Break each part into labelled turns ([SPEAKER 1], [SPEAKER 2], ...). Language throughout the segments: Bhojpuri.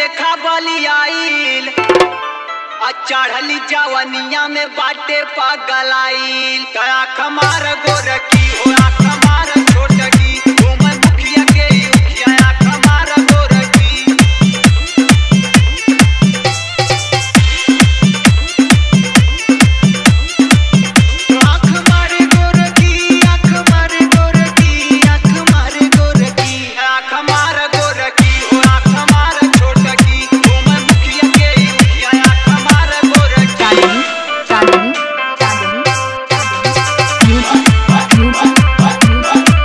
[SPEAKER 1] देखा बली आइल आ चढ़ली जवनिया में बाटे पागल आइल तया खमार गोरकी हो आँख मार छोटकी घूम मुखिया के उखिया आँख मार गोरकी आँख मारे गोरकी आँख मारे गोरकी आँख मारे गोरकी आँख मार गोरकी हो आँख मार छोटकी घूम मुखिया के उखिया आँख मार गोरकी
[SPEAKER 2] चांदनी चांदनी चांदनी म्यूजिक म्यूजिक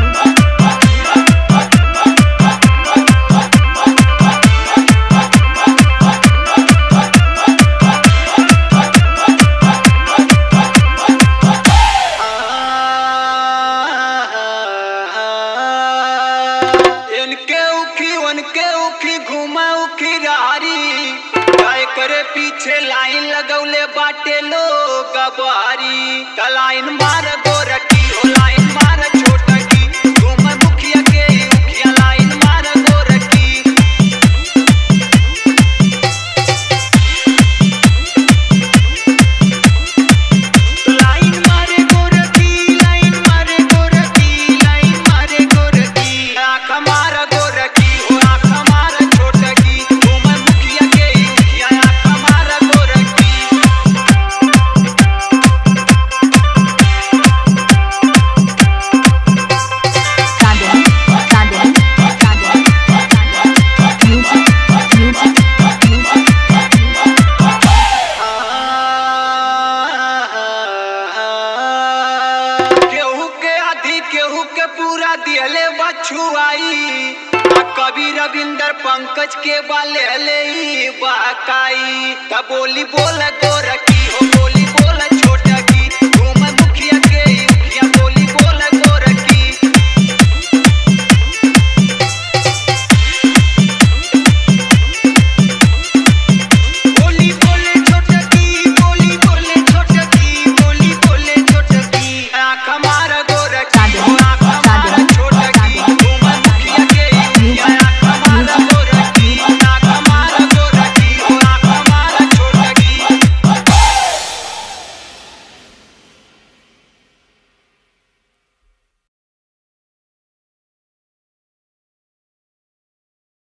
[SPEAKER 1] इनके उखी उनके उखी घुमा उखी रारी काय करे पीछे लाइन लगौले बाटे लोग बारी त लाइन मार गोरकी हो लाइन मार छोटकी घुम मुखिया के उखिया लाइन मार गोरकी लाइन मारे गोरकी लाइन मारे गोरकी लाइन मारे गोरकी आँख मार गोरकी हो आँख मार छोटकी घूम मुखिया के उखिया आँख मार गोरकी
[SPEAKER 2] चांदनी चांदनी चांदनी म्यूजिक म्यूजिक
[SPEAKER 1] केहू के आधी केहू के पूरा दिहले बछुआई आ कवि रविंदर पंकज के बाले ले बाकाई त बोली बोल गोरकी हो बोली